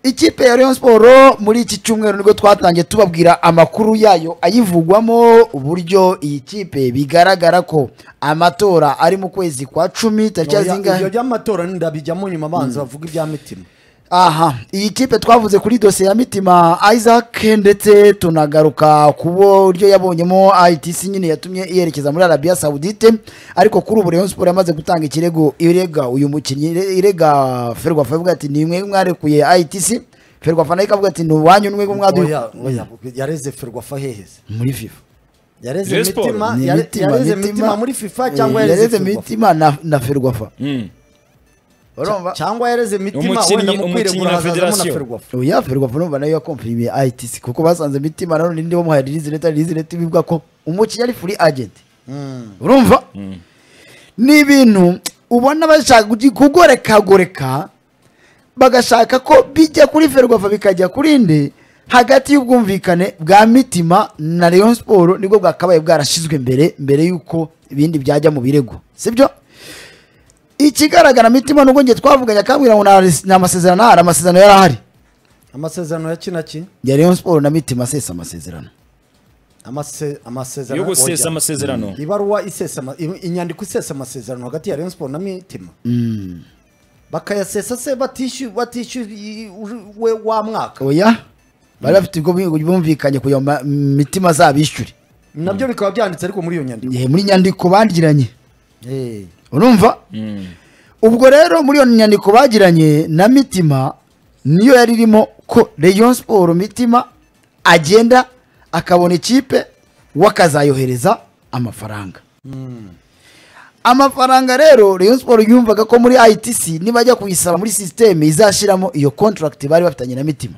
ikipe ya Rayon Sport muri iki cyumweru nibwo twatangiye tubabwira amakuru yayo ayivugwamo uburyo iyi kipe bigaragara ko amatora ari mu kwezi kwa cumi tariki zingahe ibyo by'amatora ndabijyamo nyuma abanza bavuga ibya mitima aha iyi kipe twavuze kuri dosiye ya mitima isaac ndetse tunagaruka ku buryo yabonyemo itc nyine yatumye yerekeza muri arabiya sawudite ariko kuri ubu rayon siporo yamaze gutanga ikirego irega uyu mukinnyi irega ferwafa ivuga ati ni mwe mwarekuye itc ferwafa nayo ikavuga ati ni uwanyu n'umwe mwaduye Oya, oya, yareze ferwafa heheze muri fifa yareze Rayon Sport. mitima Ni yare- Mitima, yareze Mitima. mitima muri fifa Eh, cyangwa yareze yareze ferwafa mitima na- na ferwafa urumva cyangwa yareze mitima Umukinnyi- wenda mu umukinnyi kwiregura na hazazamo na Federasiyo. ferwafa oya ferwafa numva nayo yakomfirimiye itc kuko basanze mitima nanone ndi bamuhaye rizireta rizireta bivuga ko umukinnyi ari furi agenti urumva ni ibintu ubona bashaka kugi- kugorekagoreka bagashaka ko bijya kuri ferwafa bikajya kuri nde hagati y'ubwumvikane bwa mitima na leon siporo nibwo bwakabaye bwarashyizwe mbere mbere y'uko ibindi byajya mu birego sibyo ikigaragara mitima nubwo njye twavuganye akambwira ngo nta res- nta masezerano ahari amasezerano yari ahari amasezerano ya kinaki ya leon siporo na mitima asesa amasezerano Amase- amasezerano yo gusesa oya. amasezerano ibaruwa isesa ama- i- inyandiko isesa amasezerano hagati ya Rayon Sport na Mitima bakayasesa se batishyuye batishyuye we wa mwaka oya bari bafite ubwo bi- bumvikanye kugira ngo ma- mitima azabishyure nabyo bikaba byanditse ariko muri iyo nyandiko Eh, muri nyandiko bagiranye Eh, urumva Mm. ubwo rero muri iyo nyandiko bagiranye na mitima niyo yari irimo ko Rayon siporo mitima agenda akabona ikipe we akazayohereza amafaranga amafaranga rero Rayon siporo yumvaga ko muri itc nibajya kuyisaba muri sisiteme izashyiramo iyo contract bari bafitanye na mitima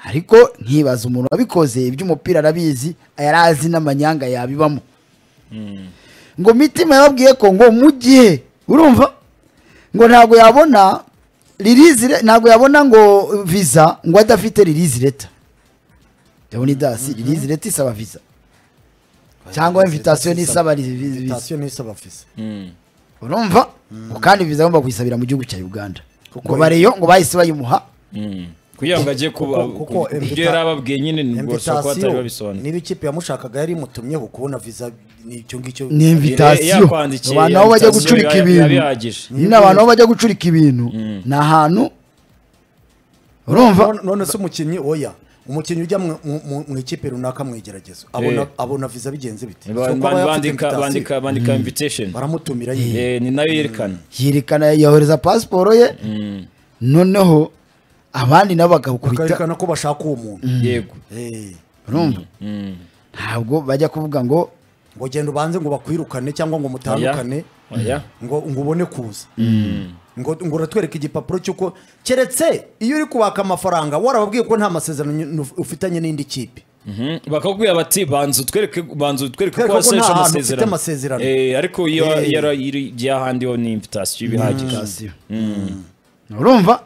ariko nkibaza umuntu wabikoze iby'umupira arabizi yari azi n'amanyanga yabibamo ngo mitima yababwiye ko ngo mu gihe urumva ngo ntabwo yabona ririzi re- ntabwo yabona ngo visa ngo adafite ririzi leta ndabona idasi ririzi leta isaba visa cyangwa invitation n'isaba ri- vi- visa. invitation n'isaba visa Mm. urumva ngo kandi visa agomba kuyisabira mu gihugu cya uganda Kuko- ngo bareyo ngo bahise bayimuha Mm. kugira ngo ajye kuba Kuko- kuko ku- invita- ibyo yari ababwiye nyine gusa ko batari invitation babisobanura niba ikipe yamushakaga yari imutumyeho kubona visa n'icyo ngicyo Ni invi- invitation. Abantu aho bajya gucurika ibintu. bihagije ni n'abantu aho bajya gucurika ibintu ni ahantu urumva None- none se umukinnyi oya umukinnyi ujya mu- mu mu- mu ikipe runaka mu igeragezo abona Eh. abona visa bigenze bite Si uko aba yafite bandika invitation. bandika bandika invitation baramutumira yihe Eh, ni nayo yerekana yerekana yohereza pasiporo ye noneho abandi nabo bakawukubita bakarekana ko bashaka uwo muntu yego Eh, urumva Mm. ntabwo bajya kuvuga ngo ngo genda ubanze ngo bakwirukane cyangwa ngo Oya. mutandukane Oya. ngo ngo ubone kuza ngo ngo uratwereka igipapuro cy'uko keretse iyo uri kubaka amafaranga warababwiye ko nta masezerano nyu- ufitanye n'indi kipe Mhm. bakakubwira bati banza utwereke banza utwereke Twereka ko ko waseje nta hantu amasezerano ufite amasezerano. Eh, ariko iyo Eh. yara- iri- byahandiweho ni invitation bihagije sitasiyo urumva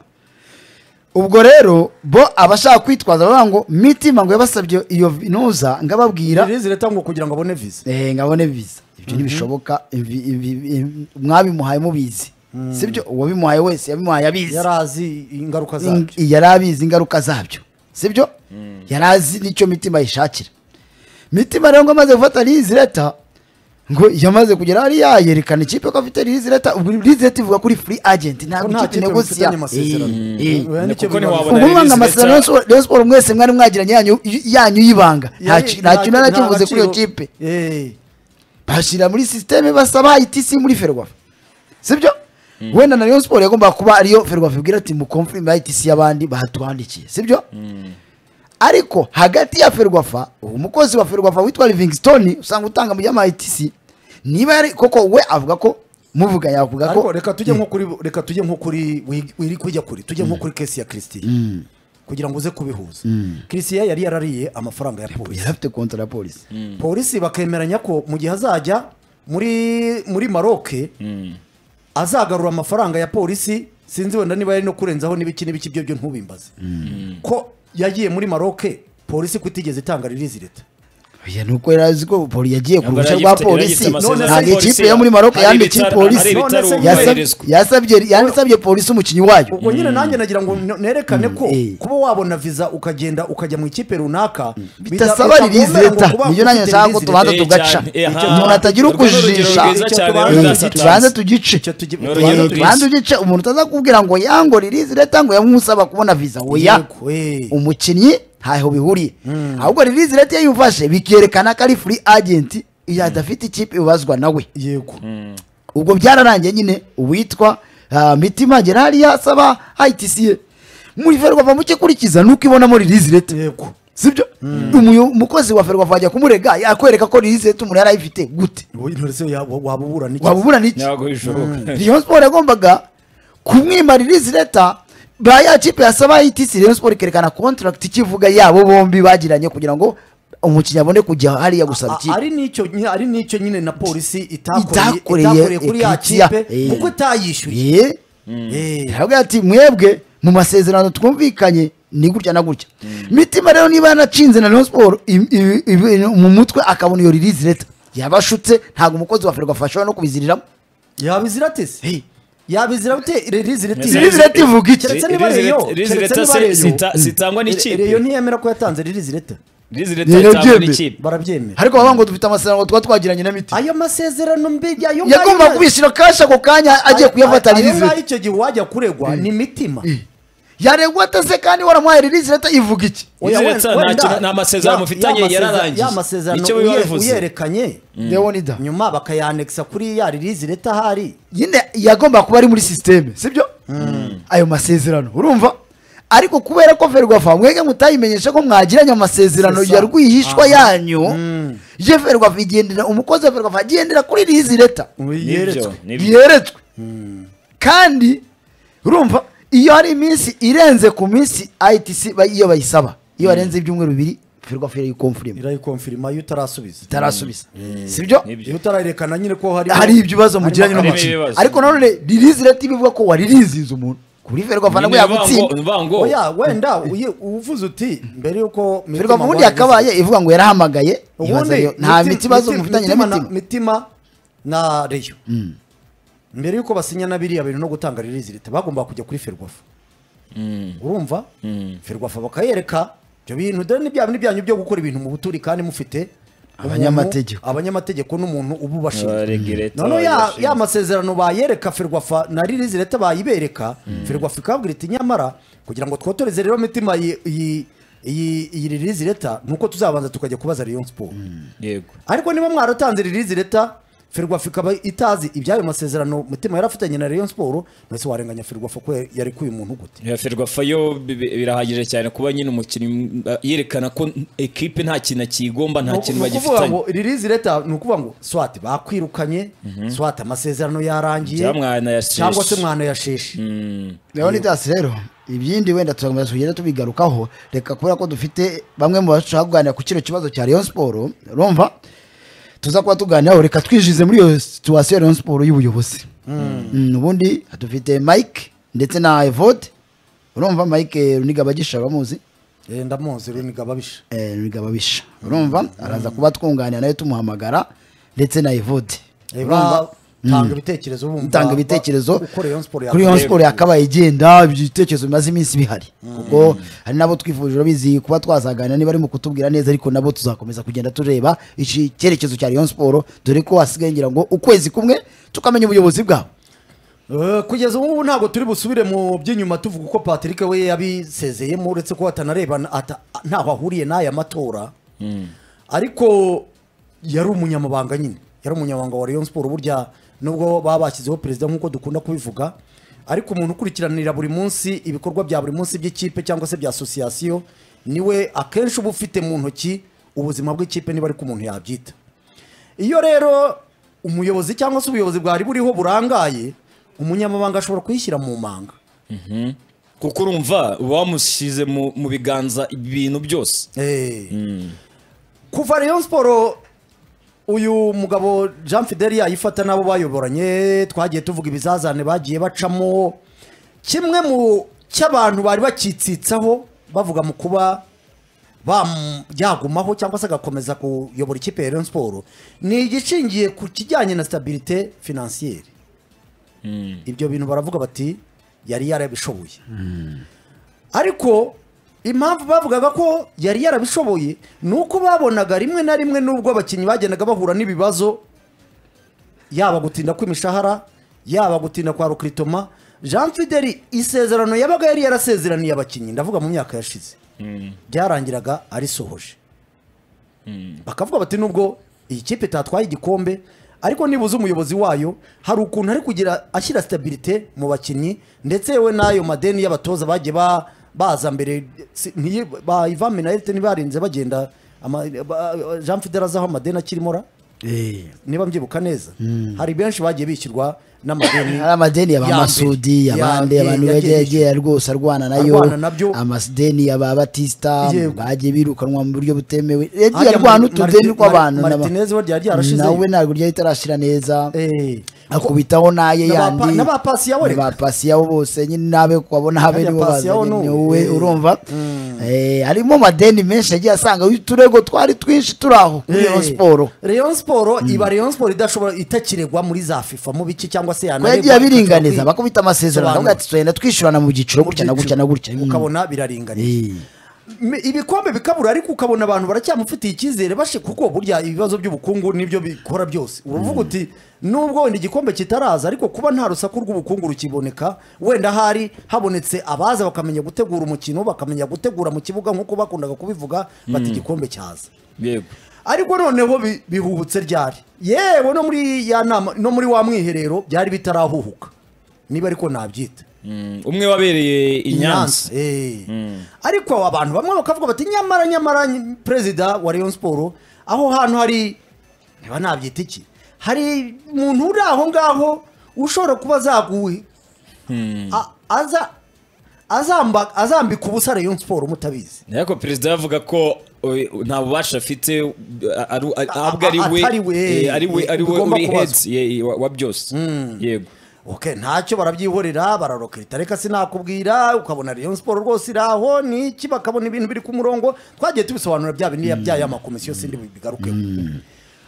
ubwo rero bo abashaka kwitwaza bavuga ngo mitima ngo yabasabye iyo ntuza ngababwira ririzi leta ngo kugira ngo abone visa eh, ngabone visa ibyo ntibishoboka ivi- ivi- ivi- mwabimuhaye mubizi sibyo uwabimuhaye wese yabimuhaye abizi yari azi ingaruka In- zabyo yari abizi ingaruka zabyo sibyo yari azi n'icyo mitima yishakira mitima rero ngo amaze gufata leta ngo yamaze kugera hariya yerekana ikipe ko afite leta ubwo leta ivuga kuri free agent ntabwo Ko nta ikipe kipe negosiya mufitanye amasezerano. Oya, nicyo kuko bibaza. ntiwabona ubwo Release mwanga amasezerano letter. ya Rayon Sport mwese mwari mwagiranye yanyu yanyu y'ibanga Nta Yari- ki- nta kintu na nta- kivuze nta kuri iyo gaciro- kipe Eh, bashyira muri sisiteme basaba itisi muri ferwafa sibyo wenda na Rayon Sport yagombaga kuba ariyo ferwafa ibwira ati mukomfirime itisi y'abandi batwandikiye sibyo ariko hagati ya ferwafa uwo mukozi wa ferwafa witwa livingstone usanga utanga mu yama itisi niba yari koko we avuga ko muvuga yavuga ariko ko reka tujye nko kuri reka tujye nko kuri wi- wiri kujya kuri tujye nko kuri kesi ya christian kugira ngo uze kubihuza christian yari yarariye amafaranga ya polisi yari afite kontra ya polisi polisi bakemeranya ko mu gihe azajya muri muri maroke azagarura amafaranga ya polisi sinzi wenda niba yari no kurenzaho n'ibiki n'ibiki byo byo ntubimbaze ko yagiye muri maroke polisi kutigeze itanga ririzi leta oya nuko yari azi ko poli yagiye ku Yambara ruhushya yagifite- rwa yari polisi yagifite amasezerano ntabwo none ya ikipe polisi, yo muri maroc hari yandikiye ibitaro- hari polisi ibitaro None se- Yasab- byubahirizwa. yasabye yasabye polisi umukinnyi wayo ubwo nyine nanjye nagira ngo n- nerekane ko eh. kuba wabona viza ukagenda ukajya mu ikipe runaka bitasaba ririzi leta niyo nanjye nshaka ko tubanza Eh, tugaca cyane. Eh, aha. umuntu atagira Urwo ni urugero ukujijisha rwiza Eh, cyane, rwiza tubanze cyane. tugice Icyo tugi- Ni urugero Eh, rwiza. tubanze tugice umuntu utazakubwira ngo yango ririzi leta ngo yamusaba kubona viza oya umukinnyi ntaho bihuriye ahubwo ririzi leta iyo yumfashe bikerekana ko ari free agent iyo adafite ikipe ibazwa nawe yego ubwo byararangiye nyine uwitwa ah, mitima gerari yasaba itc muri ferwafa mukikurikiza nuko ibonamo ririzi leta yego sibyo Umuyo- umukozi wa ferwafa ajya kumurega yakwereka ko ririzi leta umuntu yari ayifite gute wowe intore se ya- wa- waba ubura n'iki waba ubura n'iki ntabwo bishoboka rayon sport yagombaga kumwima ririzi leta ba ya kipe yasaba itc rayon sport ikerekana contract ikivuga yabo bombi bagiranye kugira ngo umukinnyi abone kujya hariya gusaba A- ikipe ari n'icyo nyine- ari n'icyo nyine na polisi itakoreye Itakoreye itakoreye kuri ya Equatia. kipe Eh. kuko itayishyuye Eh, Eh. aravuga ati mwebwe mu masezerano twumvikanye ni gutya na gutya mitima rero niba yanacinze na rayon sport i- i- i- mu mutwe akabona iyo ririzi leta yabashutse ntabwo umukozi wa ferwafa ashobora no kubiziriramo yabizira atese yabizira ute ririzi Ririzi ririzi leta ivuga iki keretse Ri- niba Ririzi reyo Leta- Ririzi keretse Leta niba se- reyo sita- sitangwa n'ikipe. reyo ntiyemera ko yatanze ririzi leta Ririzi Ni leta itangwa ibyembe. n'ikipe barabyemera ariko bavuga ngo dufite amasezerano tuba twagiranye na mitima ayo masezerano mbi ayo ngayo yagomba na- kubishyura kashi ako kanya agiye ayo- kuyafata ayo ririzi ngayo leta icyo gihe uwajya kuregwa ni mitima yaregwa atase kandi waramuhaye ririzi leta ivuga iki Oya, wenda- Ririzi Leta nta wenda- kintu- nta masezerano ya- mufitanye, ya masezerano- yararangiye. ya masezerano Icyo biba uye- bivuze. uyerekanye leonida nyuma bakayanekisa kuri ya ririzi leta ahari nyine yagomba kuba ari muri sisiteme sibyo ayo masezerano urumva ariko kubera ko ferwafa mwege mutayimenyesha ko mwagiranye amasezerano Sesa. ya rwihishwa Aha. yanyu ye ferwafa igendera umukozi wa ferwafa agendera kuri rizi leta nibyo yeretswe nibyo yeretswe kandi urumva iyo hari iminsi irenze ku minsi itc ba- iyo bayisaba iyo barenze ibyumweru bibiri ferwafa irayikomfurima irayikomfirima iyo utarasubiza itarasubiza sibyo nibyo iyo utarayerekana nyine ko hari hari ibibazo mugiranye harimo n'umukinnyi ibibazo. ariko nanone ririzi leta ibivuga ko waririzinze umuntu kuri ferwafa nabwo yagutsinda vango oya wenda uye- uvuze uti mbere yuko ferwafa Mitima ubundi Gwanza- yakabaye ivuga ngo yarahamagaye ibaza ubundi yo, nta Miti- miti ibibazo Miti- mufitanye na na- mitima mitima na reyo mbere yuko basinya na biriya bintu no gutanga ririzi leta bagomba kujya kuri ferwafa urumva ferwafa bakayereka ibyo bintu dore n'ibya bintu byanyu byo gukora ibintu mu buturi kandi mufite umuntu- Abanyamategeko. abanyamategeko n'umuntu uba ubashinzwe Abaregireta noneho ya, babashinzwe. ya masezerano bayereka ferwafa na ririzi leta bayibereka ferwafa ikabwira iti nyamara kugira ngo twotoreze rero mitima iyi- iyi iyi iyi ririzi leta nuko tuzabanza tukajya kubaza rayon sport yego ariko niba mwaratanze ririzi leta ferwafa ikaba itazi ibyayo masezerano mutima yari afitanye na rayon sport mbese warenganya ferwafa ko yarekuye umuntu gute Ya Ferwafa yo bi- bi- birahagije cyane kuba nyine umukinnyi mm, ah, yerekana ko n- ekipe nta kintu akiyigomba nta kintu Ni ukuvuga bagifitanye ngo ririzi leta ni ukuvuga ngo swati bakwirukanye swati amasezerano yarangiye Cyangwa mwanayasheshe. cyangwa se mwanayasheshe leonidas rero ibindi wenda tuzakomeza tugenda tubigarukaho reka kubera ko dufite bamwe mu bashaka kuganira ku kino kibazo cya rayon siporo urumva tuza kuba tuganiraho reka twijize muri iyo situwasiyo ya rayon siporo y'ubuyobozi Mm, ubundi dufite mike ndetse na evode urumva mike runiga bagisha abamuzi Eh, ndamuzi runiga babisha eh, runiga babisha urumva araza kuba twunganira nawe tumuhamagara ndetse na evode urumva Eba, tanga ibitekerezo bumva gutanga ibitekerezo uko Rayon Sport kuri Rayon yakoreye. Sport yakabaye igenda ibitekerezo bimaze iminsi bihari kuko hari nabo twifuje urabizi kuba twazaganira niba ari mu kutubwira neza ariko nabo tuzakomeza kugenda tureba iki cyerekezo cya Rayon Sport dore ko hasigaye ngira ngo ukwezi kumwe tukamenya ubuyobozi bwabo Eh, kugeza ubu ngubu ntabwo turi busubire mu by'inyuma tuvuga uko patrick we yabisezeyemo uretse ko atanarebana ata- ntaho ahuriye n'aya matora ariko yari umunyamabanga nyine yari umunyamabanga wa rayon sport burya nubwo baba bashyizeho perezida nk'uko dukunda kubivuga ariko umuntu ukurikiranira buri munsi ibikorwa bya buri munsi by'ikipe cyangwa se bya asosiyasiyo niwe akenshi uba ufite mu ntoki ubuzima bw'ikipe niba ariko umuntu yabyita iyo rero umuyobozi cyangwa se ubuyobozi bwari buriho burangaye umunyamabanga ashobora kuyishyira mu manga kuko urumva uba wamushyize mu mu biganza ibintu byose Eh. kuva rayon siporo uyu mugabo jean fideli yayifata n'abo bayoboranye twagiye tuvuga ibizazane bagiye bacamo kimwe mu cy'abantu bari bakitsitsaho bavuga mu kuba bam- yagumaho cyangwa se agakomeza kuyobora ikipe ya Rayon Sport ni igishingiye ku kijyanye na stabilite financiere ibyo bintu baravuga bati yari yarabishoboye ariko impamvu bavugaga ko yari yarabishoboye ni uko babonaga rimwe na rimwe n'ubwo abakinnyi bagendaga bahura n'ibibazo yaba gutinda kw'imishahara yaba gutinda kwa rukiritoma jean fideli isezerano yabaga yari yarasezeraniye abakinnyi ndavuga mu myaka yashize byarangiraga arisohoje bakavuga bati nubwo iyi kipe itatwaye igikombe ariko nibuze umuyobozi wayo hari ukuntu ari kugira ashyira stabilite mu bakinnyi ndetse yewe n'ayo madeni y'abatoza bagiye ba- baza mbere si- ntiyi- ba ivame na elite ntibarinze bagenda ama- ba- jean fideli azaho amadeni akirimo ra niba mbyibuka neza hari benshi bagiye bishyurwa n'amadeni hari amadeni ya mbere, y'abamasudi ya- abandi ya- abantu yagiye bagiye yishyurwa. agiye rwose arwana nayo Arwana nabyo. amadeni y'aba batista Yego. bagiye birukanwa mu buryo butemewe yagiye Harya arwana Mar- utudeni Marti- tw'abantu Mar- n'aba- Martinez we ryari ryarashize. nawe ntabwo ryari ritarashira neza Eh, akubitaho n'aye N'aba- yandi n'abapasiya we reka. n'abapasiyawo bose nyine n'abe kubabona habe Harya nibo pasiyawo bazanye ni ni uwe. wowe Eh. urumva Eh, harimo amadeni menshi agiye asanga uturego twari twinshi turi aho kuri iyo eh, siporo Rayon Sport iba Rayon Sport idashobora itakiregwa muri za FIFA mu biki cyangwa se ko yanaregwa yagiye abiringaniza ikajya kwi- bakubita amasezerano Sobanura. aravuga ati tugenda twishyurana mu byiciro gutya na gutya na gutya Mm. ukabona biraringaniye Eh. Mi- ibikombe bikabura ariko ukabona abantu baracyamufitiye icyizere bashe kuko burya ibibazo by'ubukungu nibyo bikora byose uvuga uti nubwo wenda igikombe kitaraza ariko kuba nta rusaku rw'ubukungu rukiboneka wenda hari habonetse abaza bakamenya gutegura umukino bakamenya gutegura mu kibuga nk'uko bakundaga kubivuga bati igikombe cyaza yego ariko noneho bi- bihuhutse ryari yewe no muri ya nama no muri wa mwiherero byari bitarahuhuka niba ariko nabyita Mm, umwe wabereye i nyanza Eh. ariko abantu bamwe bakavuga bati nyamara nyamara ny- perezida wa Rayon Sport aho hantu hari niba nabyita iki hari umuntu uri aho ngaho ushobora kuba azaguwe A- aza azamba azambika ubusa Rayon Sport mutabizi ariko perezida yavuga ko oy, nta bubasha afite a- aru- a- ahubwo ari we A- atari we, eh, ari we ari we bigomba uri kubazwa. heads ye- wa wa byose yego okay ntacyo barabyihorera bararokirita reka sinakubwira ukabona Rayon Sport rwose iraho niki bakabona ibintu biri ku murongo twagiye tubisobanura bya bindi bya ya makomisiyo sindi bigarukeho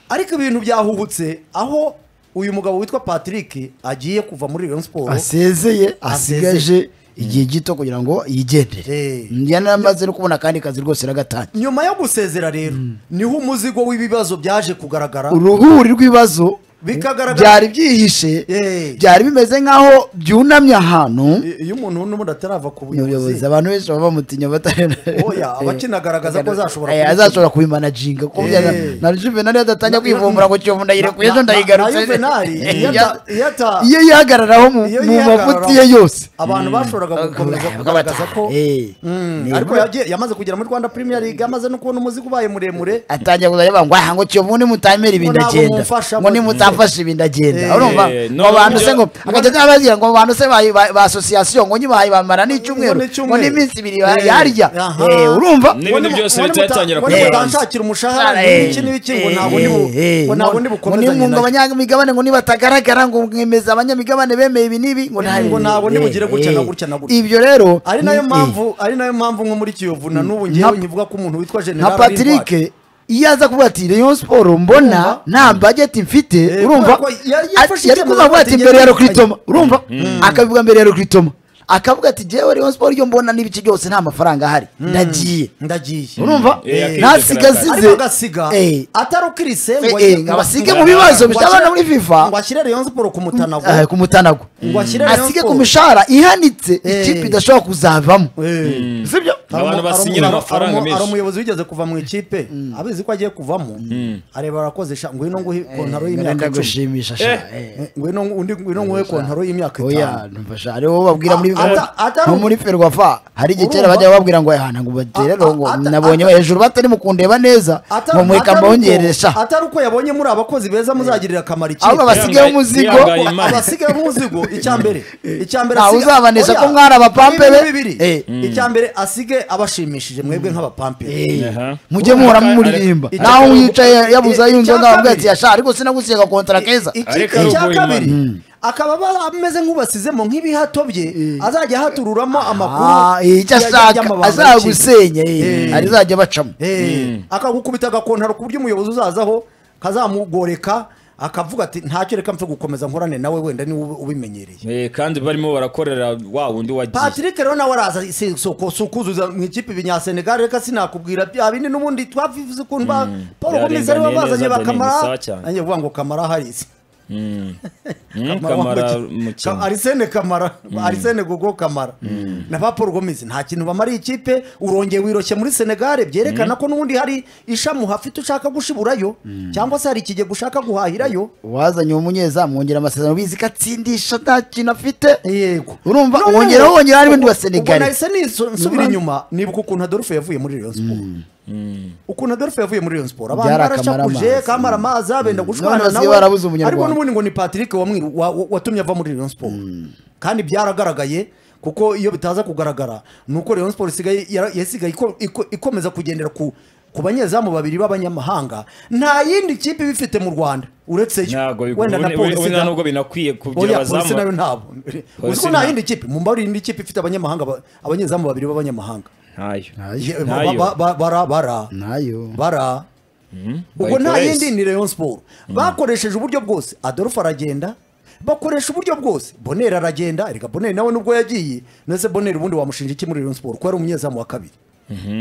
ariko ibintu byahuhutse aho uyu mugabo witwa Patrick agiye kuva muri Rayon Sport asezeye Asezeye. asigaje igihe gito kugira ngo yigendere Eh. njyana amaze no kubona akandi kazi rwose n'agatanya nyuma yo gusezera rero niho umuzigo w'ibibazo byaje kugaragara uruhuri rw'ibibazo Bikagaragara- byari byihishe Eh. byari bimeze nk'aho byunamye ahantu I- iyo umuntu n'ubundi atarava ku umuyobozi buyobozi abantu benshi baba bamutinya batari Oya, abakinagaragaza ko azashobora Eh, kubi- azashobora kubimanaginga kuko Eh. byari- na juvenali adatangira Na- kwivumbura ngo kiyovu ndayirekuye ejo na- na- ndayigarutse na Juvenali, iyo ata- iyo ata- iyo yihagararaho mu Iyo mu yihagararaho- mavuti ye yose abantu bashoboraga gukomeza kugaragaza ko Eh. Mm, Ni- ariko yagiye- yamaze kugera muri Rwanda Premier League amaze no kubona umuzigo ubaye muremure atangiye kuzajya avuga ngo aha ngo kiyovu nimutamera ibi Ngo ntabwo ndagenda mumfasha ngo ngo- nimutafasha ibi Eh, ndagenda urumva eh, ngo no, bantu se ngo ibyo- akajya n'abazira ngo bantu se ba- ba ba asosiyasiyo ngo nyibahaye bamara n'icyumweru Ngo n'icyumweru. ngo n'iminsi ibiri ba- Eh, yarya aha. Eh, urumva n'ibintu Ngo byose nimu- leta ngo yatangira nimu- kubibanza. ngo nimutanshakira umushahara n'iki n'iki ngo ntabwo nibu- ngo ntabwo ngo nibukomezanye nayo. abanyamigabane ngo nibatagaragara ngo mwemeza abanyamigabane bemeye ibi n'ibi ngo nta- Ngo ntabwo nibugire Eh, gutya na eh. gutya na gutya. ibyo rero ari nayo ni- mpamvu ari nayo mpamvu nko muri Kiyovu na n'ubu Nka- ngewe nkivuga ko umuntu witwa nka General patrick iyo aza kuvuga ati rayon siporo mbona nta bajeti mfite Eh, urumva kubera ko yari ati- yafashe yari kuvuga avuga ati icyemezo mbere ya agiye- rokritoma urumva akabivuga mbere ya rokritoma akavuga ati jyewe rayon siporo iyo mbona n'ibice byose nta mafaranga ahari ndagiye ndagiye urumva Eh, yakize ntasiga karate. asize ariko agasiga Eh, atarukirise ngo Eh, eh, ajye- ngo abasige mu bibazo ngo bisabana ashyire- muri FIFA. ngo ashyire Rayon Sport ku mutanago eh, ku mutanago Ngo ashyire Rayon asige ku Sport. mishahara ihanitse Eh. ikipe idashobora kuzavamo Eh. sibyo abantu Ari umu- basinyira ari umu- amafaranga ari umu- ari menshi umuyobozi wigeze kuva mu ikipe abizi ko agiye kuvamo areba arakoze sha ngwino nguhe kontaro y'imyaka Ngenda icumi gushimisha sha eh. ngwino undi ngwino nguhe kontaro y'imyaka oya itanu ntumfasha hariho uwo babwira muri Ah, ata- atari- nko muri ferwafa hari igihe kera Urumva? bajya bababwira ngo ahana ngo batere Ah, rongo ah, ata- nabonye ata- hejuru batari mu kundeba neza ngo mweka mbongeresha atari uko yabonye muri abakozi beza muzagirira akamaro ahubwo ikipe basigayeho Yihangaye- umuzigo yihangaye Ko Imana. abasigaye b'umuzigo icya mbere icya mbere Ntawe asiga- uzabanesha Oya, ko mwari abapampere. ibintu bibiri. Eh. icya mbere asige abashimishije mwebwe nk'abapampere Eh, Aha. mujye muhora mumuririmba Icya- naho uyicaye yabuze Eh, yunze icya ngaho kabiri. ati yasha ariko sinagusiga kontara keza Iki- Ariko icya rugo kabiri Imana. akaba aba ameze nk'ubasizemo nk'ibihato bye azajya ahatururamo Ah, amakuru eh, icyo ya- ashaka y'amabanga y'ikipe. azagusenya Eh. eh, arizajya bacamo Eh, akagukubita agakontaro ku buryo umuyobozi uzazaho kazamugoreka akavuga ati ntacyo reka mfe gukomeza nkorane nawe wenda niwe ubi- ubimenyereye Eh, kandi barimo barakorera wa wundi wagiye patrick rero nawe araza si si uko- si ukuzuza mu ikipe ibinyasenegal reka sinakubwira bya bindi n'ubundi twavuze ukuntu ba paul gomez ari we byaringaniye bazanye neza, Denis, bakamara sawa cyane. nanjye vuga ngo kamara harisi Mm, wambaye- kamara Ka- mukino arisene kamara arisene gogo kamara na ba paul gomez nta kintu bamariye ikipe urongeye wiroshye muri senegare byerekana ko n'ubundi hari ishami uhafite ushaka gushiburayo cyangwa se hari ikigega ushaka guhahirayo wazanye uwo munyezamu wongera amasezerano bizi ko atsindisha nta kintu afite yego Urumva, Noneho- wongeraho wongeraho harimo undi wa Ubwo- Senegal. ubwo nahise nisu- nsubira inyuma nibuka ukuntu adolphe yavuye muri rayon sport ukuntu adolphe yavuye muri rayon sport abantu Byari barashakuje akamara kamara amazi abenda gushwana None basigaye barabuze Umunyarwanda. ariko n'ubundi ngo ni patrick wamwiru- wa- wa- watumye ava muri rayon sport kandi byaragaragaye kuko iyo bitaza kugaragara ni uko rayon sport isigaye yara- yasigaye iko- iko- ikomeza kugendera ku ku banyezamu babiri b'abanyamahanga nta yindi kipe ibifite mu rwanda uretse yo ntabwo wenda na polisi wenda nubwo binakwiye kugira oya polisi nayo abazamu ntabwo Polisi uziko nta nta- yindi kipe mu mbari yindi kipe ifite abanyamahanga ba- abanyezamu babiri b'abanyamahanga ntayo Ye- ba- Ntayo. ba- ba- bara bara nayo bara ubwo nta Bayikoresha. yindi ni Rayon Sport bakoresheje uburyo bwose Adolphe aragenda bakoresha uburyo bwose Bonner aragenda reka Bonner nawe nubwo yagiye nese Bonner ubundi wamushinja iki muri Rayon Sport ko ari umunyezamu wa kabiri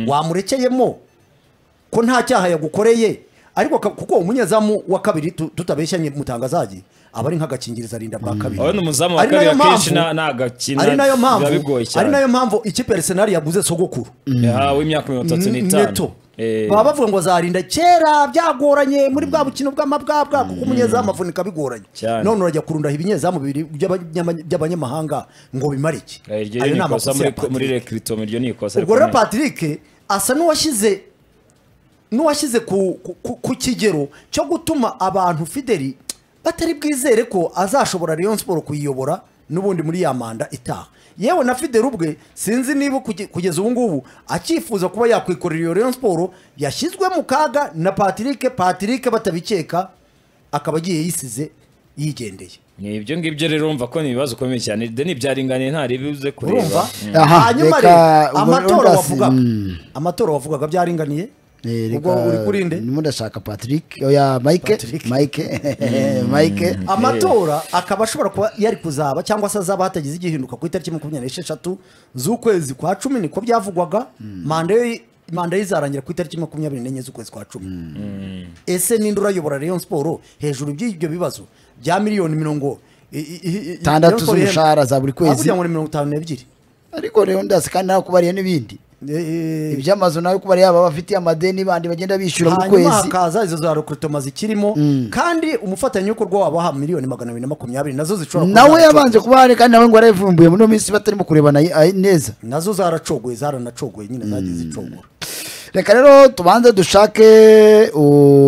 wamurekeyemo ko nta cyaha yagukoreye ariko ka- kuko umunyezamu wa kabiri tu- tutabeshyanye mutangazaji aba ari nk'agakingirizo arinda bwa kabiri urabona umuzamu wa Ari nayo kabiri akenshi mpamvu- nta- ntagakina ari nayo mpamvu biba bigoye ari cyane nayo mpamvu ikipe ya Arsenal yaguze sogokuru yahawe imyaka mirongo itatu n'itanu neto baba bavuga ngo azarinda kera byagoranye muri bwa bukino bw'amabwabwa kuko umunyezamu avunika bigoranye Cyane. none urajya kurunda ibinyezamu bibiri by'abanyama- by'abanyamahanga ngo bimare iki Eh, iryo Ayo ni ni amakosa ikosa muri- ya Patrick. muri rekiritomo iryo ni ikosa ubwo rero rikomeye. patrick asa n'uwashyize n'uwashyize ku, ku- ku, ku kigero cyo gutuma abantu fideli batari bwizere ko azashobora Rayon Sport kuyiyobora n'ubundi muri ya manda itaha yewe na fideli ubwe sinzi niba kuge- kugeza ubu ngubu akifuza kuba yakwikorera iyo Rayon Sport yashyizwe mu kaga na patrick patrick batabikeka akaba agiye yisize yigendeye ni ibyo ngibyo rero urumva ko ni ibibazo bikomeye cyane deni byaringaniye ntaribuze kureba urumva Mm. Aha, hanyuma reka rero ubwo amatora Rangers, wavugaga mm. amatora wavugaga byaringaniye Eh, reka- ubwo uri kurinde ndimo ndashaka patrick oya mike Patrick. mike mike amatora akaba ashobora kuba yari kuzaba cyangwa se azaba hatagize igihinduka ku itariki makumyabiri n'esheshatu z'ukwezi kwa cumi niko byavugwaga manda ye manda ye izarangira ku itariki makumyabiri n'enye z'ukwezi kwa cumi ese ninde urayobora Rayon Sport hejuru by'ibyo bibazo bya miliyoni mirongo i- i- i- i- Tandatu Rayon Sport z'umushahara za buri kwezi. hakurya ngo ni mirongo itanu n'ebyiri ariko rero ndasi kandi nawe kubariye n'ibindi Eh, eh, iby'amazu nawe kubariye aba bafitiye amadeni bandi bagenda bishyura mu hanyuma kwezi hakaza izo za rekrutement zikirimo kandi umufatanyabikorwa wabaha miliyoni magana abiri na makumyabiri nazo zishobora kuba nawe zaracogoye. yabanje kuba hari kandi nawe ngo yarayivumbuye muri iyo minsi batarimo kurebana ay- ay- neza nazo zaracogoye zaranacogoye nyine zagiye zicogora reka rero tubanze dushake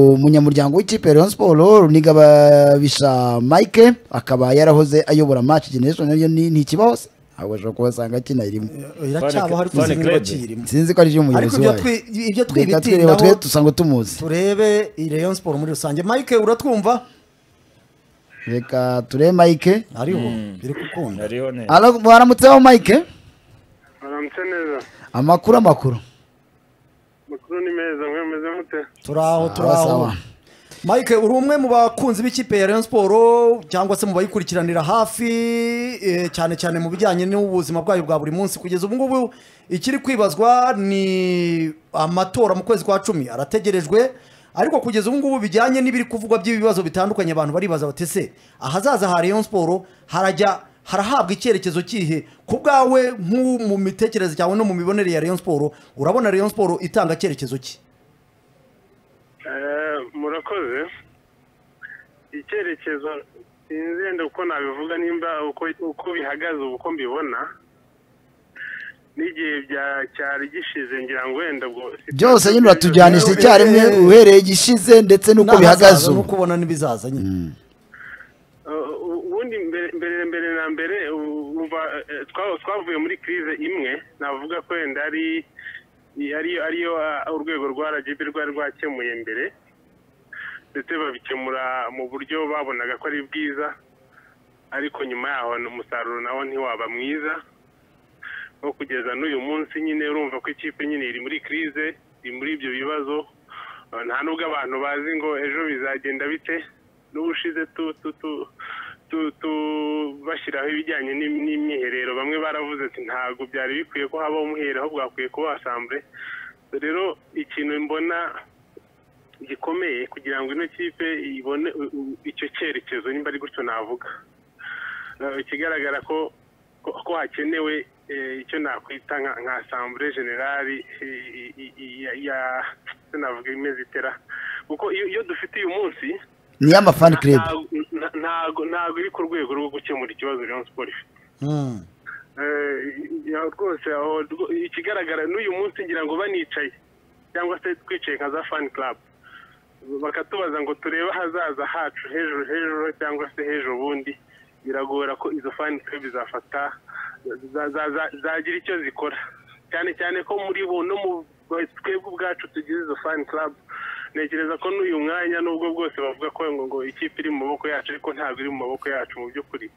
umunyamuryango w'ikipe ya Rayon Sport Runiga Babisha Mike akaba yarahoze ayobora match generation nayo ni ni ikibaho se ahubwo ashobora kuba asanga kinayirimo iracyaba hari Fane kuzinga Club. kiyirimo sinzi ko ari cyo ariko umuyobozi ibyo wayo twi- ibyo reka twireba twe twibitindaho dusanga tumuzi turebe iyi Rayon Sport muri rusange Mike uratwumva reka turebe Mike ariho biri gukunda Hariho ne- Alo- baramutseho Mike baramutse neza amakuru amakuru amakuru ni meza mwe meze mute turaho sawa. turaho Mike uri umwe mu bakunzi b'ikipe ya Rayon Sport cyangwa se mu bayikurikiranira hafi eh, cyane cyane mu bijyanye n'ubuzima bwayo bwa buri munsi kugeza ubu ngubu ikiri kwibazwa ni amatora mu kwezi kwa cumi arategerejwe ariko kugeza ubu ngubu bijyanye n'ibiri kuvugwa by'ibibazo bitandukanye abantu baribaza bati se ahazaza ha Rayon Sport harajya harahabwa icyerekezo kihe ku bwawe nk'u- mu mitekerereze cyawe no mu mibonere ya Rayon Sport urabona Rayon Sport itanga cyerekezo ki Eh, murakoze icyerekezo sinzi wenda uko nabivuga nimba uko uko bihagaze ubu uko mbibona n'igihe bya- cyari gishize ngira ngo wenda ubwo byose nyine uratujyanisha icyarimwe uhereye igishize ndetse n'uko N'ahazaza bihagaze ubu nuko ubona n'ibizaza nyine Uh, ubundi mbere mbere mbere na mbere u- umva, eh, twa- twavuye muri kirize imwe navuga ko wenda ari ariyo ariyo ah, urwego rwa rgb rwari rwakemuye mbere ndetse babikemura mu buryo babonaga ko ari bwiza ariko nyuma yaho umusaruro nawo ntiwaba mwiza nko kugeza n'uyu munsi nyine urumva ko ikipe nyine iri muri kirize iri muri ibyo bibazo Eh, nta nubwo abantu bazi ngo ejo bizagenda bite n'ubushize tu tu tu tu- tu- bashyiraho ibijyanye n'im- n'imyiherero bamwe baravuze ati ntabwo byari bikwiye ko habaho umwiherero ahubwo hakwiye kuba asambure rero ikintu mbona gikomeye kugira ngo ino kipe ibone u- u- icyo cyerekezo nimba ari gutyo navuga Eh, ikigaragara ko ko ko hakenewe eh, icyo nakwita nka- nka asambure generali i- i- i- i- ya- ya icyo navuga imeze itera kuko iyo iyo dufite uyu munsi ni y'amafani club nta- ntago ntago iri ku rwego rwo gukemura ikibazo Rayon Sports ifite Eh, ya rwose aho rwo- ikigaragara n'uyu munsi ngira ngo banicaye cyangwa se twicaye nka za fan club bakatubaza ngo turebe ahazaza hacu hejuru hejuru cyangwa se hejuru ubundi biragora ko izo fan club zafata za- za- za- zagira icyo zikora cyane cyane ko muri bo no mu twebwe ubwacu tugize izo fan club ntekereza ko n'uyu mwanya nubwo bwose bavuga ko ngo ngo ikipe iri mu maboko yacu ariko ntabwo iri mu maboko yacu mu by'ukuri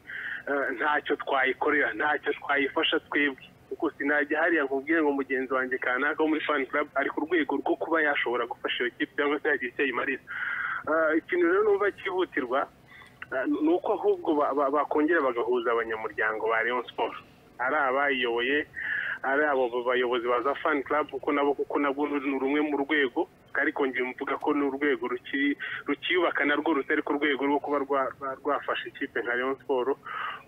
Eh, ntacyo twayikorera ntacyo twayifasha twebwe kuko sinajya hariya nkubwire ngo mugenzi wanjye kanaka wo muri fan club ari ku rwego rwo kuba yashobora gufasha iyo kipe cyangwa se yagira icyo ayimarira Eh, ikintu rero numva cyihutirwa eh, ni uko ahubwo ba- ba- bakongera bagahuza abanyamuryango ba Rayon Sports ari abayiyoboye ari abo bayobozi ba za fan club kuko nabo kuko nabwo ni rumwe mu rwego ariko ngiye mvuga ko ni urwego ruki- rukiyubaka narwo rutari ku rwego rwo kuba rwa- rwa- rwafasha ikipe nka Rayon Sports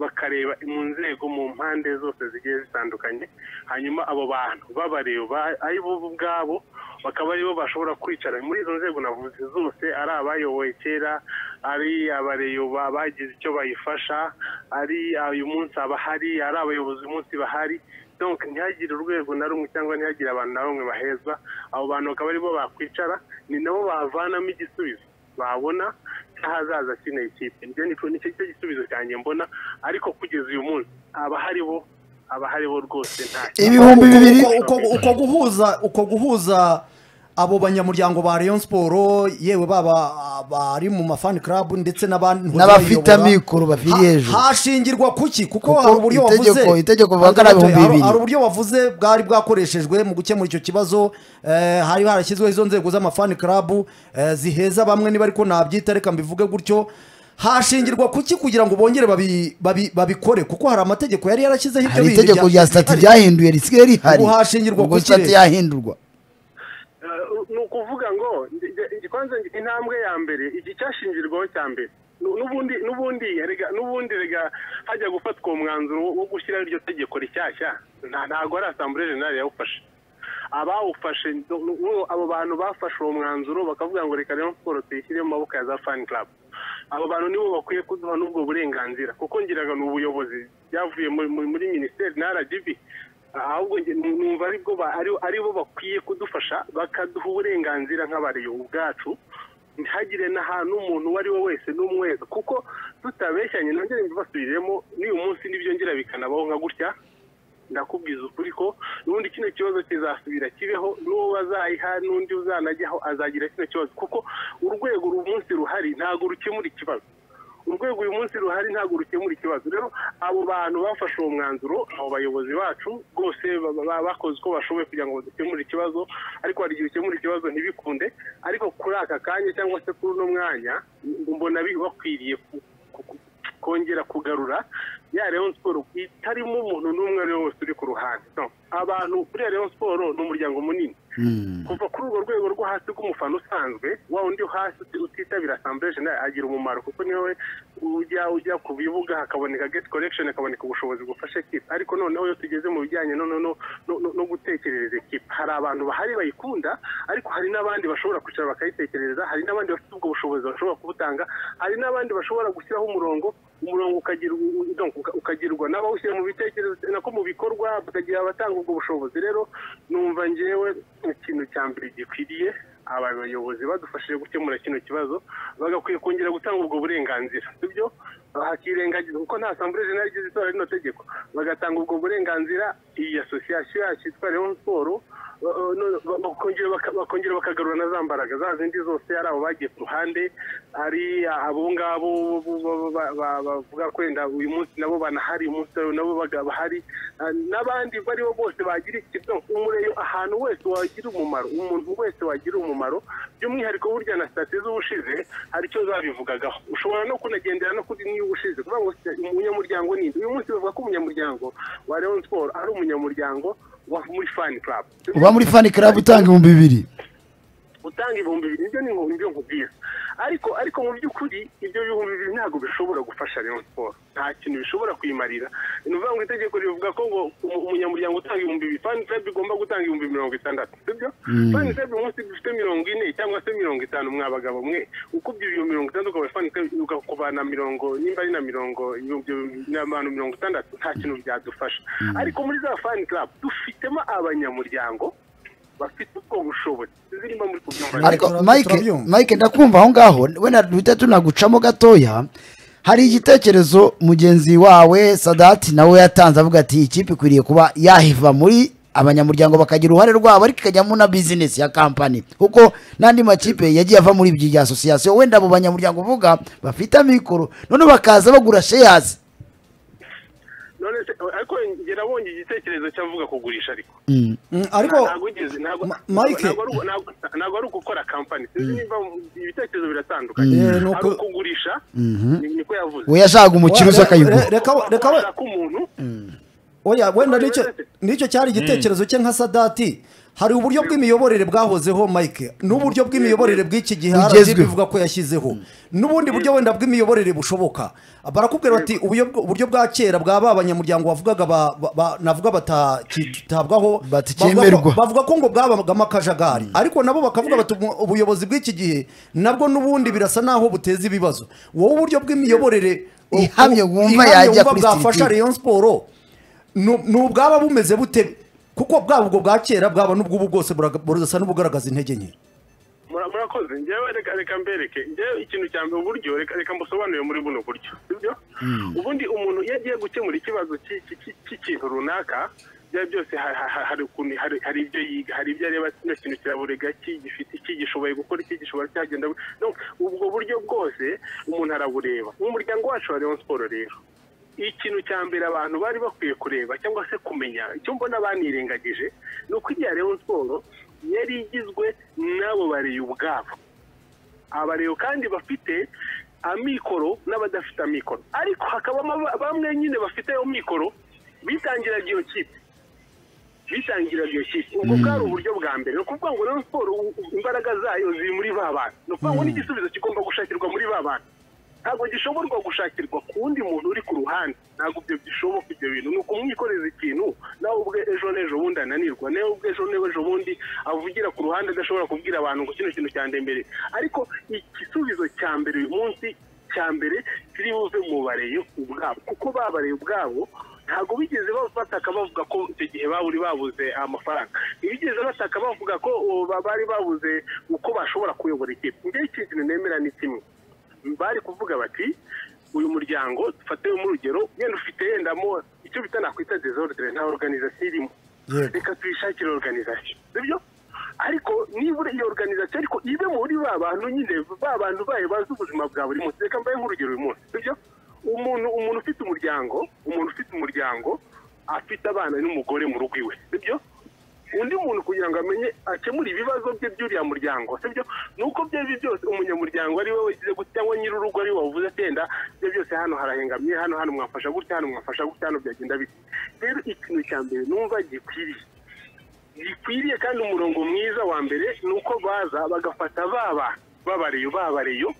bakareba mu nzego mu mpande zose zigiye zitandukanye hanyuma abo bantu babareba ari bo ubwabo bakaba aribo bashobora kwicara muri izo nzego navuze zose ari abayoboye kera ari abareyo ba- bagize icyo bayifasha ari uyu munsi abahari ari abayobozi uyu munsi bahari donc ntihagire urwego na rumwe cyangwa ntihagire abantu na bamwe bahezwa abo bantu bakaba aribo bakwicara ni nabo bavanamo igisubizo babona cy'ahazaza kino ikipe ibyo ni nicyo cyo gisubizo cyanjye mbona ariko kugeza uyu munsi abahari bo abahari bo rwose nta ibihumbi Uko- bibiri uko- uko- uko guhuza uko guhuza abo banyamuryango ba Rayon Sports yewe baba bari mu mafani club ndetse n'abandi N'abafite amikoro bafite Ha- hejuru. hashingirwa kuki kuko Kuko hari uburyo wavuze itegeko- itegeko bavuga ari Hari- ibihumbi bibiri. hari uburyo wavuze bwari bwakoreshejwe mu gukemura icyo kibazo eh, hari harashyizweho izo nzego z'amafani club eh, ziheza bamwe niba ariko nabyita reka mbivuge gutyo hashingirwa kuki kugira ngo bongere babi- babi- babikore kuko hari amategeko yari yarashyizeho ibyo hari bindi itegeko rya- rya sitati rihari. ryahinduye risigaye rihari Ubu hashingirwa ubwo ku sitati kirere. yahindurwa Eh, ni ukuvuga ngo igikonze intambwe ya mbere iki cyashingirwaho cya mbere Nu- n'ubundi n'ubundi rega n'ubundi rega hajya gufatwa uwo mwanzuro wo- wo gushyiraho iryo tegeko rishyashya nta- ntago ari asambure jenali yawufashe abawufashe nu- nu- abo bantu bafashe uwo mwanzuro bakavuga ngo reka rero siporo tuyishyire mu maboko ya za fani club abo bantu nibo bakwiye kuduha n'ubwo burenganzira kuko ngiraga ni ubuyobozi byavuye muri- muri muri minisiteri na rgb ahubwo njye nu- numva ari bwo ba- ari- ari bo bakwiye kudufasha bakaduha uburenganzira nk'abariyo ubwacu ntihagire n'ahantu umuntu uwo ari we wese n'umweza kuko tutabeshyanye nongere mbibasubiriremo n'uyu munsi n'ibyongera bikanabaho nka gutya ndakubwiza ukuri ko n'ubundi kino kibazo kizasubira kibeho n'uwo bazayiha n'undi uzanajyaho azagira kino kibazo kuko urwego uyu munsi ruhari ntabwo rukemura ikibazo urwego uyu munsi ruhari ntabwo rukemura ikibazo rero abo bantu bafashe uwo mwanzuro abo bayobozi bacu rwose ba- ba- bakoze uko bashoboye kugira ngo dukemure ikibazo ariko hari igihe ukemura ikibazo ntibikunde ariko kuri aka kanya cyangwa se kuri uno mwanya mbona bi- bakwiriye ku- ku- ku- kongera kugarura ya Rayon Sports itarimo umuntu n'umwe ari we wese uri ku ruhande No. abantu kuri Rayon Sports ni umuryango munini kuva kuri urwo rwego rwo hasi rw'umufana usanzwe wa undi wo hasi uti- utitabira asambure jenali agira umumaro kuko niwe ujya ujya ku bibuga hakaboneka gate collection hakaboneka ubushobozi bufasha ekipa ariko noneho iyo tugeze mu bijyanye no no no no- no- no gutekerereza ekipa hari abantu bahari bayikunda ariko hari n'abandi bashobora kwicara bakayitekerereza hari n'abandi bafite ubwo bushobozi bashobora kubutanga hari n'abandi bashobora gushyiraho umurongo umurongo ukagira donc uka- ukagirwa n'abawushyira mu bitekerezo nako mu bikorwa bakagira abatanga ubwo bushobozi rero numva ngewe ikintu cya mbere gikwiriye aba bayobozi badufashije gukemura kino kibazo bagakwiye kongera gutanga ubwo burenganzira sibyo hakirengagizwa kuko nta sambure zina rigize itora rino tegeko bagatanga ubwo burenganzira iyi asosiyasiyo yacu yitwa leon siporo ba- ba- no- ba- bakongera baka- bakongera bakagarura na za mbaraga za zindi zose ari abo bagiye ku ruhande ari abo ngabo bo- bo- bo- ba- ba- bavuga kwenda uyu munsi nabo banahari uyu munsi nabo baga- bahari Ah, n'abandi bariho bose bagira ikibazo umureyo ahantu wese wagira umumaro umuntu wese wagira umumaro by'umwihariko burya na sitati z'ubushize hari icyo zabivugagaho ushobora no kunagendera no kuri niba ushize kuvuga ngo se- umunyamuryango ni nde? uyu munsi bavuga ko umunyamuryango wa leon siporo ari umunyamuryango wa muri fani club uba muri fani club utanga ibihumbi bibiri utanga ibihumbi bibiri ibyo ni ibihumbi byo nkubwira ariko ariko mu by'ukuri ibyo bihumbi bibiri ntabwo bishobora gufasha Rayon siporo nta kintu bishobora kuyimarira ni ukuvuga ngo itegeko rivuga ko ngo umu- umunyamuryango utanga ibihumbi bibiri fani club igomba gutanga ibihumbi mirongo itandatu sibyo fani club umunsi dufite mirongo ine cyangwa se mirongo itanu mwa bagabo mwe ukubye ibihumbi mirongo itandatu ukaba fani club ukakuvana mirongo nimba ari na mirongo ibihumbi n'abantu mirongo itandatu nta kintu byadufasha ariko muri za fani club dufitemo abanyamuryango bafite ubwo bushobozi zirimo muri kubyumva ariko Turabyumva, mike turabyumva. mike ndakumva aho ngaho we na duhita tunagucamo gatoya hari igitekerezo mugenzi wawe sadati nawe yatanze avuga ati "Iyi kipe ikwiriye kuba yahiva muri abanyamuryango bakagira uruhare rwabo ariko ikajyamo na bizinesi ya kampani kuko n'andi makipe yagiye ava muri ibyo bya asosiyasiyo wenda abo banyamuryango uvuga bafite amikoro none bakaza bagura sheyazi none se ariko njye nabonye igitekerezo cy'avuga kugurisha ariko Mm. Mm, ariko ntabwo ugeze ntabwo Ma- Mike. ntabwo ari- ntabwo- ntabwo ari ugukora kampani sinzi niba ibitekerezo biratandukanye Eh, ni uko- ari ukugurisha ni- niko yavuze we yashakaga umukire uza Re- akayigura reka we- reka we- Ushaka umuntu oya wenda nicyo nicyo cyari igitekerezo cye nka sadati hari uburyo bw'imiyoborere bwahozeho mike n'uburyo bw'imiyoborere bw'iki gihe RGB Bugezweho. bivuga ko yashyizeho n'ubundi buryo wenda bw'imiyoborere bushoboka barakubwira bati uburyo uburyo bwa kera bwa ba banyamuryango bavugaga ba- ba- ba- navuga batakitabwaho Baticemerwa. bavuga ko- bavuga ko ngo bwabagamo akajagari ariko nabo bakavuga bati "Ubu- ubuyobozi bw'iki gihe nabwo n'ubundi birasa naho buteza ibibazo wowe uburyo bw'imiyoborere Ihamye wumva ihamye yajya wumva kuri bwafasha Sitiri. Rayon Sport nu- ni ubwaba bumeze bute kuko bwaba ubwo bwa kera bwaba n'ubw'ubu bwose buraga- burasa n'ubugaragaza intege nke Mura- murakoze njyewe reka reka mbereke njyewe ikintu cya mbere uburyo reka reka mbusobanurire muri buno buryo sibyo ubundi umuntu iyo agiye gukemura ikibazo cy'i- cy'i- cy'i- cy'ikintu runaka byaba byose ha- ha- ha- hari ukuntu hari hari ibyo yiga hari ibyo areba kino kintu kirabure gaki gifite iki gishoboye gukora iki gishobora cyagenda Donc, ubwo buryo bwose umuntu arabureba umuryango wacu wa Rayon Sport rero ikintu cya mbere abantu bari bakwiye kureba cyangwa se kumenya icyo mbona banirengagije ni uko igihe Rayon Sport yari igizwe n'abo bareye ubwabo abarero kandi bafite amikoro n'abadafite amikoro ariko hakabamo ba- bamwe nyine bafite ayo mikoro bitangiraga iyo kipe bitangira iyo kipe ubwo bwari uburyo bwa mbere ni ukuvuga ngo rero siporo u- u- imbaraga zayo ziri muri ba bantu ni ukuvuga ngo n'igisubizo kigomba gushakirwa muri ba bantu ntabwo gishoborwa gushakirwa ku wundi muntu uri ku ruhande ntabwo ibyo bishoboka ibyo bintu ni ukumwikoreza ikintu nawe ubwe ejo n'ejo bundi ananirwa nawe ubwe ejo n'ejo bundi avugira ku ruhande adashobora kubwira abantu ngo kino kintu cyandembere ariko igisubizo cya mbere uyu munsi cya mbere kiri buve mu bareye ubwabo kuko babareye ubwabo ntabwo bigeze bataka bavuga ko icyo gihe baburi babuze amafaranga ntibigeze bataka bavuga ko o, ba- bari babuze uko bashobora kuyobora ikipe njyewe iki kintu nemera ni kimwe bari kuvuga bati uyu muryango dufateho mu rugero yenda ufite yendamo icyo bita nakwita desordre nta organisation irimo Yego. reka tuyishakire organisation sibyo ariko nibura iyo organisation ariko ibe muri ba bantu nyine ba bantu bayo bazi ubuzima bwa buri munsi reka mbaye nk'urugero uyu munsi sibyo umuntu umuntu ufite umuryango umuntu ufite umuryango afite abana n'umugore mu rugo iwe sibyo undi muntu kugira ngo amenye akemure ibibazo bye by'uriya muryango sibyo ni uko byo ari byose umunyamuryango ari we wagize gutya cyangwa nyir'urugo ari we wavuze atenda ibyo byose hano harahengamye hano hano mwafasha gutya hano mwafasha gutya hano byagenda bite rero ikintu cya mbere numva gikwiriye gikwiriye kandi umurongo mwiza wa mbere ni uko baza bagafata baba babareyo babareyo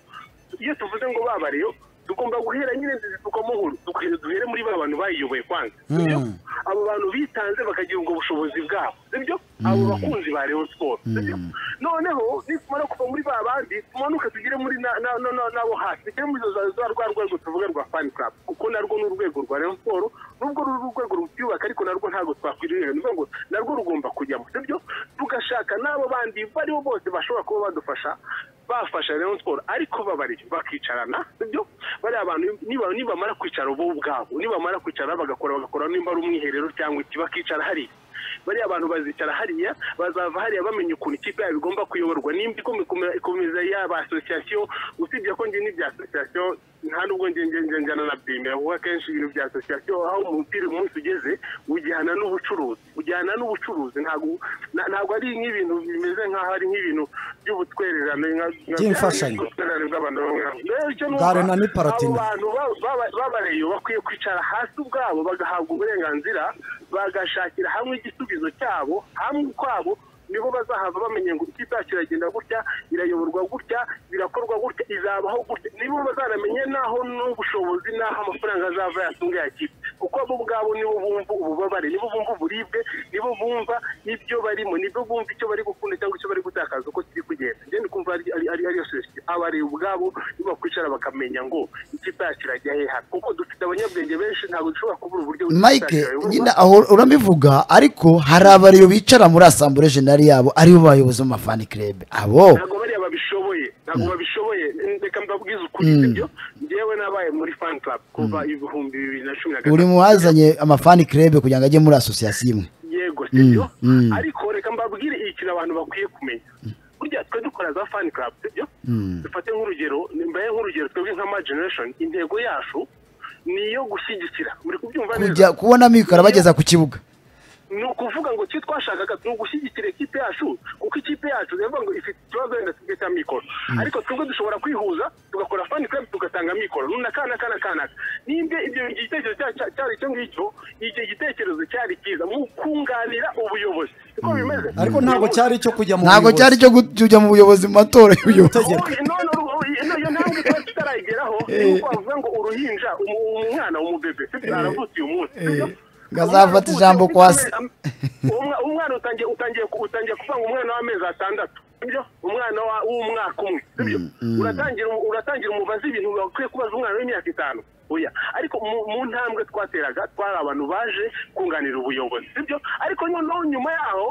iyo tuvuze ngo babareyo tugomba guhera nyine dukomo nkuru duhere duhere muri ba bantu bayiyoboye kwanza sibyo? abo bantu bitanze bakagira ubwo bushobozi bwabo sibyo abo bakunzi ba Rayon Sport sibyo noneho nitumara kuva muri ba bandi tumanuke tugere muri na- na- na- na- n'abo hasi tugere muri za- za rwa rwego tuvuga rwa fan club kuko narwo ni urwego rwa Rayon Sport nubwo ruri urwego rutiyubaka ariko narwo ntabwo twakwiriye ni ukuvuga ngo narwo rugomba kujyamo sibyo tugashaka n'abo bandi bariho bose bashobora kuba badufasha bafasha Rayon Sports ariko babarira bakicarana sibyo bariya bantu niba nibamara kwicara bo ubwabo nibamara kwicara bagakora bagakora nimba ari umwiherero cyangwa iki bakicara hariya bariya abantu bazicara hariya bazava hariya bamenya ukuntu ikipe yabo igomba kuyoborwa nimba ikomeza- ikomeza yaba asosiyasiyo usibye ko njye n'ibya asosiyasiyo nta nubwo njye njye njye njyana na bimera kuko akenshi ibintu bya asosiyasiyo aho umupira umunsi ugeze ujyana n'ubucuruzi ujyana n'ubucuruzi ntabwo na- ntabwo ari nk'ibintu bimeze nk'aho ari nk'ibintu by'ubutwererane nka- nka- By'imfashanyo. ubutwererane bw'abantu bamwe na bamwe. Rero icyo numva, Garena ni Paratini. abo bantu ba- ba- babareyo bakwiye kwicara hasi ubwabo bagahabwa uburenganzira bagashakira hamwe igisubizo cyabo hamwe ukwabo nibo bazahava bamenye ngo ikipe yacu iragenda gutya irayoborwa gutya birakorwa gutya izabaho gutya nibo bazanamenye n'aho n'ubushobozi n'aho amafaranga azava yatunga ya kipe kuko bo ubwabo nibo bumva ububabare nibo bumva uburibwe nibo bumva ibyo barimo nibyo bumva icyo bari gukunda cyangwa icyo bari gutakaza uko kiri kugenda ngende kumva ari ari- ari ariyo sosiyete abareba ubwabo nibakwicara bakamenya ngo ikipe yacu irajya heha kuko dufite abanyabwenge benshi ntabwo dushobora kubura uburyo bw'ikipe yacu mike yayoborwa. nyine aho urabivuga ariko hari abariyo bicara muri asambure jenali yabo aribo bayobozi b'amafani kirebe abo ntabwo bariya babishoboye ntabwo babishoboye reka mbabwize ukuri sibyo njyewe nabaye muri fan club kuva ibihumbi bibiri na cumi na buri mu wazanye amafani kirebe kugira ngo ajye muri asosiyasiyo imwe yego sibyo mm. ariko reka mbabwire ikintu abantu bakwiye kumenya burya twe dukora za fan club sibyo dufate nk'urugero mbaye nk'urugero twebwe nka ma generation intego yacu ni iyo gushyigikira muri kubyumva neza kujya kubona mikoro abageza ku kibuga ni ukuvuga ngo icyo twashakaga ni ugushyigikira ikipe yacu kuko ikipe yacu bivuga ngo ifite ikibazo wenda twebwe cya mikoro ariko twebwe dushobora kwihuza tugakora fani club tugatanga mikoro nuna kana kana kana nimba ibyo igitekerezo cya- cya- cyari icyo ngicyo icyo gitekerezo cyari cyiza mu kunganira ubuyobozi siko bimeze ariko ntabwo cyari icyo kujya mu ntabwo buyobozi. cyari cyo kujya mu buyobozi mu matora y'ubuyobozi Ubu- Tegeko. none ubu- ubu- ino- iyo ntambwe twari tutarayigeraho ni uko bavuga ngo uruhinja umu- umwana umubebe sibyo aravutse uyu munsi sibyo? ngo azafate ijambo kwa se. Umwa- umwana utangiye utangiye ku- utangiye kuvuga ngo umwana w'amezi atandatu sibyo umwana wa- w'umwaka umwe sibyo uratangira uratangira umubaza ibintu bakwiye kubaza umwana w'imyaka itanu oya ariko mu mu ntambwe twateraga twari abantu baje kunganira ubuyobozi sibyo ariko noneho nyuma yaho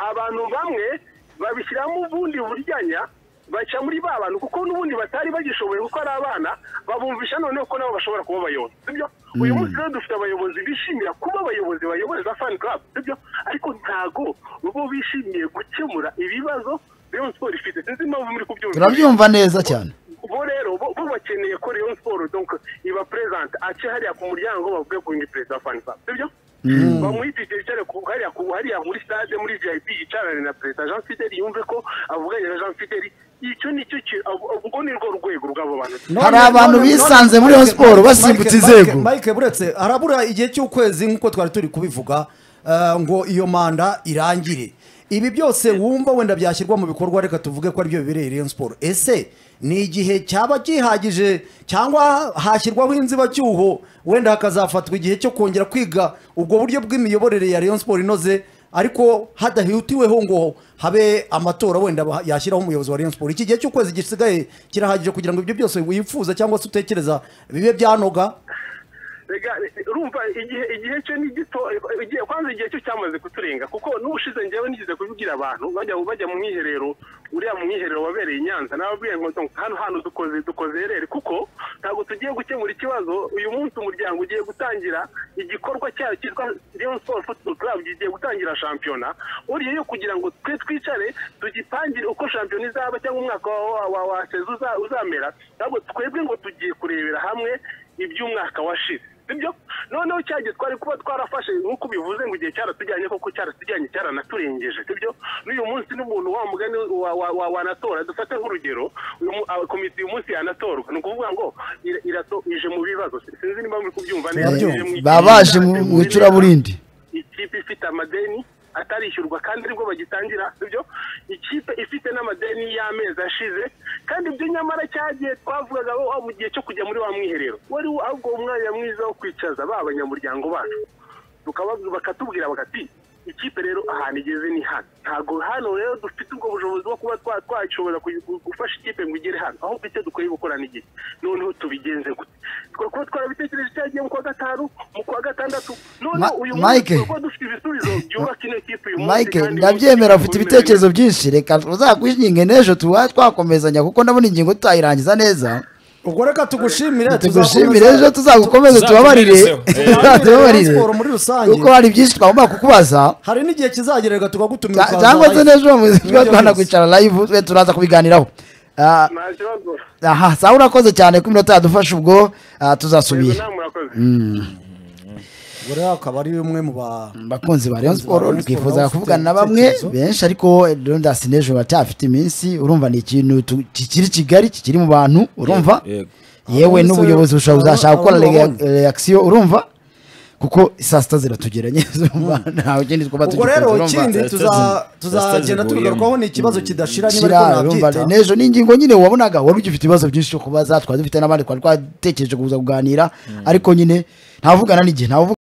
abantu bamwe babishyiramo ubundi buryanya baca muri ba bantu kuko n'ubundi batari bagishoboye kuko ari abana babumvisha noneho ko nabo bashobora kuba abayobozi sibyo uyu munsi rero dufite abayobozi bishimira kuba abayobozi bayoboreza fani club sibyo ariko ntago bo bishimiye gukemura ibibazo Rayon Sports ifite sinzi impamvu muri kubyumva turabyumva neza cyane bo rero bo bo bakeneye ko Rayon Sports donc iba present ace hariya ku muryango bavuge ku ni perezida wa fani club sibyo bamwitike yicare ku hariya ku hariya muri stade muri VIP yicarane na perezida Jean Fideli yumve ko avuganye na Jean Fideli icyo nicyo ki- ubwo ubwo ni rwo rwego rw'abo bantu None- Hari abantu none- bisanze none- muri Rayon Mike- Sports Mike- basimbutse Mike- inzego. Mike buretse harabura igihe cy'ukwezi nk'uko twari turi kubivuga eh, ngo iyo manda irangire ibi byose wumva wenda byashyirwa mu bikorwa reka tuvuge ko aribyo bibereye Rayon Sports ese ni igihe cyaba gihagije cyangwa hashyirwaho inzibacyuho wenda hakazafatwa igihe cyo kongera kwiga ubwo buryo bw'imiyoborere ya Rayon Sports inoze ariko hadahutiweho ngo habe amatora wenda ba- yashyiraho umuyobozi wa Rayon Sports iki gihe cy'ukwezi gisigaye kirahagije kugira ngo ibyo byose wifuza cyangwa se utekereza bibe byanoga Rega, urumva igihe igihe cyo ni gito igihe kwanza igihe cyo cyamaze kuturenga kuko n'ubushize njyewe nigeze kubibwira abantu bajya bajya mu mwiherero uriya mu mwiherero wabereye i Nyanza nababwiye ngo donc hano hano dukoze dukoze ereri kuko ntabwo tugiye gukemura ikibazo uyu munsi umuryango ugiye gutangira igikorwa cyayo cyitwa Rayon Sports Football Club gigiye gutangira shampiyona buriya yo kugira ngo twe twicare tugipangire uko shampiyona izaba cyangwa umwaka wa wa- wa, wa sezo uza- uzamera ntabwo twebwe ngo tugiye kurebera hamwe iby'umwaka washize sibyo noneho cya gihe twari kuba twarafashe nk'uko ubivuze ngo igihe cyaratujyanye koko cyaratujyanye cyaranaturengije sibyo n'uyu munsi n'umuntu wa mugani wa- wa- wa- wanatora dufate nk'urugero uyu mu- aba- komite uyu munsi yanatorwa ni ukuvuga ngo ira- irato ije mu bibazo sinzi niba muri kubyumva neza Turabyumva. ije mu- baba baje mu mu icuraburindi ikipe ifite amadeni atarishyurwa kandi nibwo bagitangira sibyo ikipe ifite n'amadeni y'amezi ashize kandi ibyo nyamara cyagiye twavugaga aho mu gihe cyo kujya muri wa mwiherero wari wo- ahubwo umwanya mwiza wo kwicaza ba banyamuryango bacu tukababwira bakatubwira bagati ikipe rero ahantu igeze ni hano ntabwo hano rero dufite ubwo bushobozi bwo kuba twa- twashobora kuyi- gufasha ikipe ngo igere hano aho mfite dukwiye gukorana igihe noneho tubigenze gute twari kuba twarabitekereje cya gihe mu kwa gatanu mu kwa gatandatu noneho Ma- uyu Mike. munsi kuba dufite ibisubizo byubaka ino kipe uyu munsi mike kandi ndabyemera umunsi ufite ukomeye. ibitekerezo byinshi reka uzakwishinge n'ejo tuba twakomezanya kuko ndabona ingingo tutayirangiza neza ubwo reka tugushimire tugushimire ejo tuzakomeza- tuzagukomeze tubabarire Tuzakumerezeho. Eh. tubabarire Siporo muri rusange. kuko hari byinshi twagomba kukubaza hari n'igihe kizagerera tukagutumira Cya- ukaza cyangwa se live. n'ejo mu- Nibyo tuba twana byose. kwicara live twe turaza kubiganiraho Ah, nta kibazo aha sawa urakoze cyane ko iminota yadufashe ubwo ah, yego tuzasubira nta murakoze buriya akaba ari umwe mu ba abakunzi ba Rayon Abakunzi ba Sport Rayon Sport twifuza kuvugana nabo ufite na bamwe ibitekerezo. benshi ariko Rondas n'ejo baracyafite iminsi urumva ni ikintu tu- kikiri kigali kikiri mu bantu urumva Yego. yewe Abonetse- n'ubuyobozi bushobora aba- kuzashaka gukora abandi rea- babonye. reaction urumva kuko saa sita ziratugera nyine urumva ntawe kindi twaba ubwo tugikunze rero urumva ikindi Zazitazi- tuza- zazitazi tuzagenda ziguyemo. tubigarukaho ni ikibazo kidashira niba Shira, ariko urumva nabyita n'ejo ni ingingo nyine wabonaga wari ugifite ibibazo byinshi byo kubaza twari dufite n'abandi twari twatekereje kuza kuganira ariko nyine ntawuvugana n'igihe ntawuvugana